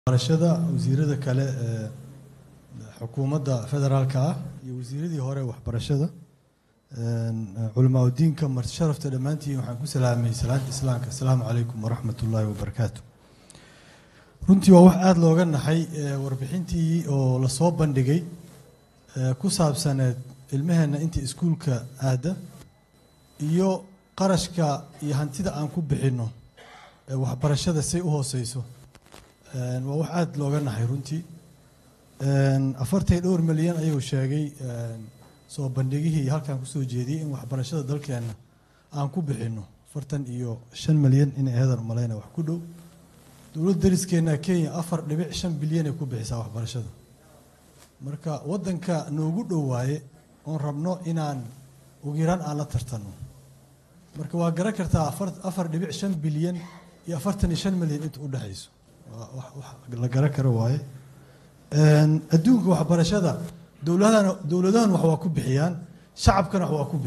barashada wasiirada kale ee xukuumadda federaalka ah iyo wasiiradii hore waxbarashada culamaa udiinka marti sharafta dhammaantiin waxaan ku salaamay salaanta islaamka asalaamu calaykum waraxmat ullaahi wabarakaatu runtii waa wax aada looga naxay warbixintii oo lasoo bandhigay ku saabsaneed ilmaheenna inta iskuulka aada iyo qarashka iyo hantida aan ku bixinno waxbarashada say u hooseyso waa wax aada looga naxay runtii afartan iyo dhowr milyan ayuu sheegay soo bandhigihii halkaan kusoo jeediyey in waxbarashada dalkeenna aan ku bixinno afartan iyo shan milyan inay aheedan umalayna wax ku dhow dowladda dariskeenna kenya afar dhibic shan bilyan ay ku bixisaa waxbarashada marka waddanka noogu dhow waaye oon rabno inaan ugu yaraan aan la tartanno marka waa garan kartaa afar dhibic shan bilyan iyo afartan iyo shan milyan inta u dhexayso la garan karo waaye adduunka waxbarashada dowladahana dowladahan wax waa ku bixiyaan shacabkana wax waa ku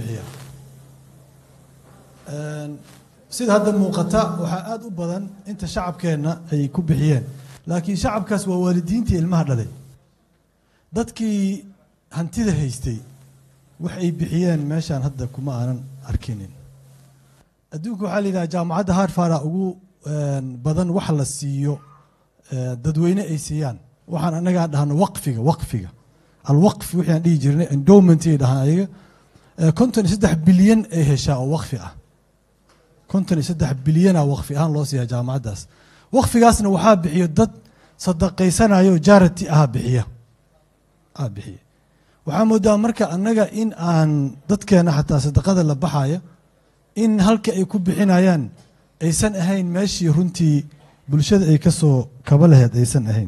bixiyaan sida hadda muuqata waxaa aada u badan inta shacabkeenna ay ku bixiyeen laakiin shacabkaas waa waalidiintii ilmaha dhalay dadkii hantida haystay wax ay bixiyeen meeshaan hadda kuma aanan arkinin adduunka waxaa la yidhaha jaamacadda harfara ugu badan wax la siiyo dadweyne ay siiyaan waxaan annagaa dhahno waqfiga waqfiga alwaqf wixii aan dhihi jirnay endowment ay dhahaan ayaga konton iyo saddex bilyan ay heshaa oo waqfi ah konton iyo saddex bilyana waqfi ahaan loo siiyaa jaamacaddaas waqfigaasna waxaa bixiyo dad sadaqaysanayo jarity ah bixiya ah bixiya waxaa moodaa marka annaga in aan dadkeena xataa sadaqada la baxaya in halka ay ku bixinayaan aysan ahayn meeshii runtii bulshada ay ka soo kaba laheyd aysan ahayn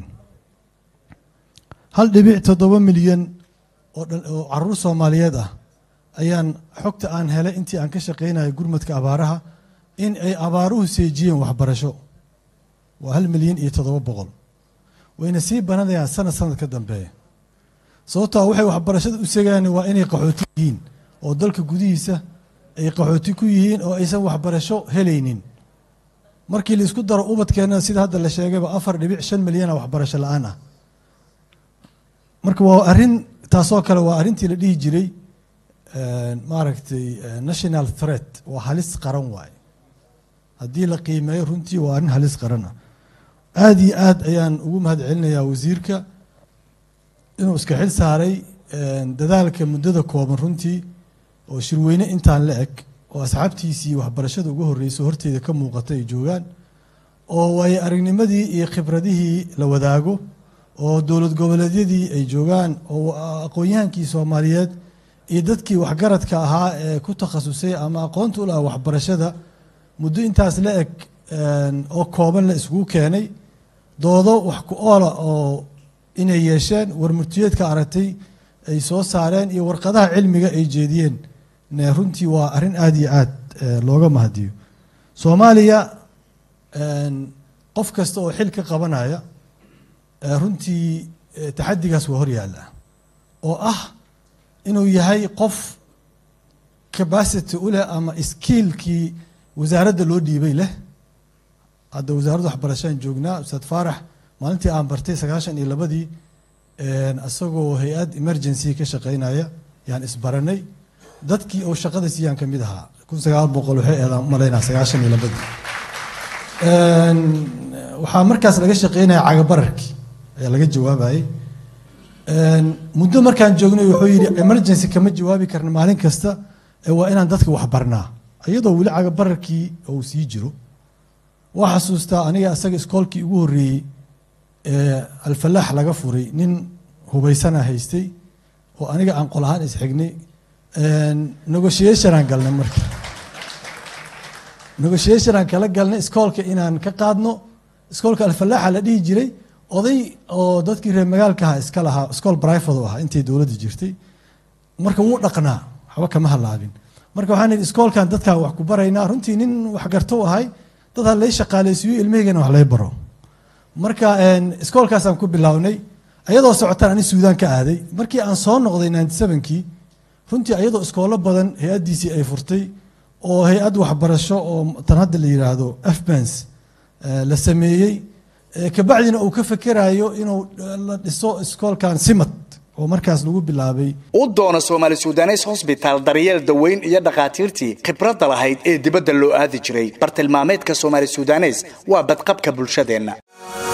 hal dhibic toddoba milyan oo caruur soomaaliyeed ah ayaan xogta aan helay intii aan ka shaqaynayo gurmadka abaaraha in ay abaaruhu seejiyeen waxbarasho waa hal milyan iyo toddoba boqol wayna sii bananayaan sanad sanad ka dambeeya sababtoo waxay waxbarashada u segaan waa inay qaxooti yihiin oo dalka gudihiisa ay qaxooti ku yihiin oo aysan waxbarasho helaynin markii laisku daro ubadkeenna sida hadda la sheegayba afar dhibic shan milyana waxbarasho la-aan ah marka waa arrin taasoo kale waa arrintii la dhihi jiray maaragtay national threat waa halis qaran waaye haddii la qiimeeyo runtii waa arrin halis qaran ah aada iyo aad ayaan ugu mahad celinayaa wasiirka inuu iska xil saaray dadaalka muddada kooban runtii oo shirweyne intaan la eg oo asxaabtiisii waxbarashada ugu horreysay horteeda ka muuqata ay joogaan oo waayo aragnimadii iyo khibradihii la wadaago oo dowlad goboleedyadii ay joogaan oo aqoon-yahankii soomaaliyeed iyo dadkii waxgaradka ahaa ee ku takhasusay ama aqoonta u laha waxbarashada muddo intaas la eg oo kooban la iskugu keenay doodo wax ku oola oo inay yeesheen warmurtiyeedka aragtay ay soo saareen iyo warqadaha cilmiga ay jeediyeen runtii waa arrin aada iyo aad looga mahadiyo soomaaliya qof kasta oo xil ka qabanaya runtii taxadigaas waa hor yaalla oo ah inuu yahay qof capacity u leh ama skiilkii wasaaradda loo dhiibay leh hadda wasaaradda waxbarashaan joognaa ustaad faarax maalintii aan bartay sagaashan iyo labadii isagoo hay-ad emergency ka shaqeynaya yaan isbaranay dadkii oo shaqada siiyaan ka mid ahaa kun sagaal boqol waxay eedaan umalaynaa sagaashan iyo labadii waxaa markaas laga shaqeynaya cagabararkii ayaa laga jawaabayay muddo markaan joognay wuxuu yidhi emergency kama jawaabi karna maalin kasta waa inaan dadka waxbarnaa iyadoo weli cagabararkii uu sii jiro waa xasuustaa aniga isaga iskoolkii ugu horreeyey alfalaax laga furay nin hubaysana haystay oo aniga aan qol ahaan isxignay negotiationaan galnay marka negotiationaan kala galnay iskoolka inaan ka qaadno iskoolka alfalaaxa la dhihi jiray oday oo dadkii reer magaalkaha iska lahaa iskool brifad u ahaa intay dowladda jirtay marka wuu dhaqnaa waxba kama halaabin marka waxaan idhi iskoolkan dadkaan wax ku baraynaa runtii nin waxgarto u ahay dad ha lay shaqaaleysiiyo ilmahaygana wax lay baro marka iskoolkaasaan ku bilownay ayadoo socotaan ani suudaan ka aaday markii aan soo noqday ninety sevenkii runtii ayadoo iskoolo badan hay-addiisii ay furtay oo hay-ad waxbarasho oo tan hadda la yidhaahdo afbans la sameeyey kabacdina uu ka fekerayo inuu la dhiso iskoolkan simad oo markaas lagu bilaabay u doono soomaali sudanes hosbitaal daryeel daweyn iyo dhakhaatiirtii khibradda lahayd ee dibadda loo aadi jiray bartilmaameedka soomaali sudanes waa badqabka bulshadeenna